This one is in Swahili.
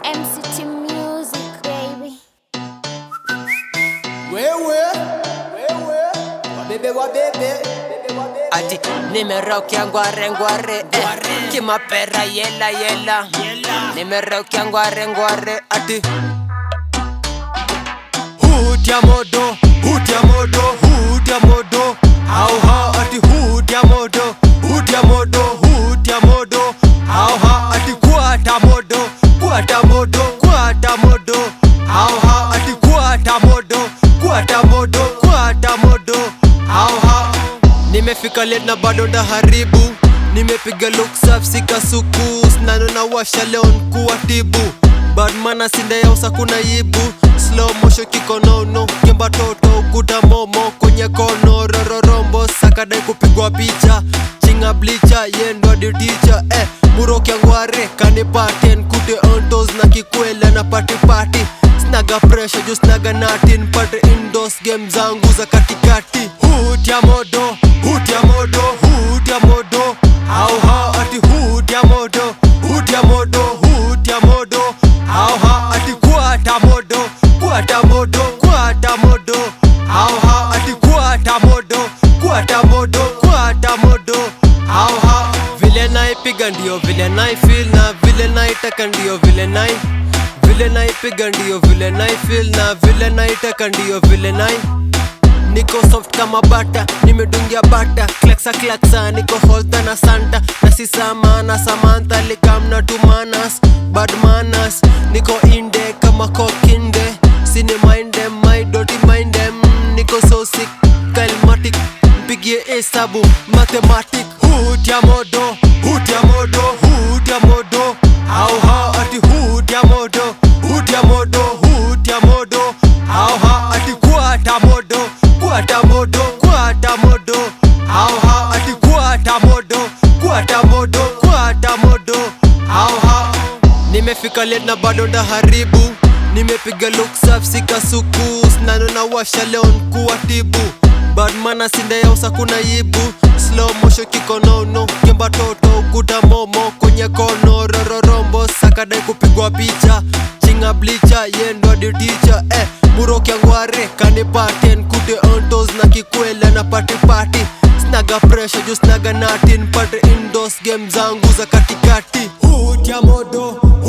MCT Music, baby. wewe wabebe wabebe ati nimeraukia ngware ngware eh. kimapera yela yela nimeraukia ngware ngware ati hutia modo hutia modo hutia modo hao hao ati hutia modo hutia modo hutia modo hao hao ati kuata modo kuata modo kuata modo hao hao ati kuata modo kuata modo kuata modo hao hao nimefika late na bado ndaharibu nimepiga look safi sikasuku snano na washa leo nkuwatibu badmana sindeyausa kuna yibu slow motion kikonono kemba toto kuta momo kwenye kono rororombo sakadai kupigwa picha chinga blicha yendo diticha eh, murokyangware kanipaten kute ontos na kikwela na patipati snaga pressure juu snaga natin pate indos game zangu za katikati hutia modo hutia modo hutia modo au hao ati hutia modo hutia modo hutia modo au hao ati kuata modo kuata modo kuata modo au hao ati kuata modo kuata modo kuata modo au hao vile naipiga ndio vile naifil na vile naitaka ndio vile nai vile naipiga ndio vile naifil na vile naitaka ndio vile nai niko soft kama bata nimedungia bata klaksa klaksa niko holta na santa na sisamana samantha likamna tumanas bad manas niko inde kama kokinde sini mindem my doti mindem niko so sick kalmatic mpigie hesabu mathematic hutia modo hutia modo hutia modo au hao ati hutia modo hutia modo hutia modo au hao ati kuata modo kuata modo kuata modo au hao ati kuata modo kuata modo kuata modo au hao nimefika late na bado ndaharibu nimepiga look safi sikasuku snano na washa leo nkuwatibu badmana sindeyausa kuna yibu slow motion kikonono kemba toto kuta momo kwenye kono rororombo sakadai kupigwa picha chinga blicha yendo diticha eh, murokyangware kanipaten kute ontos na kikwela na patipati snaga pressure juu snaga natin pate indos game zangu za katikati hutia modo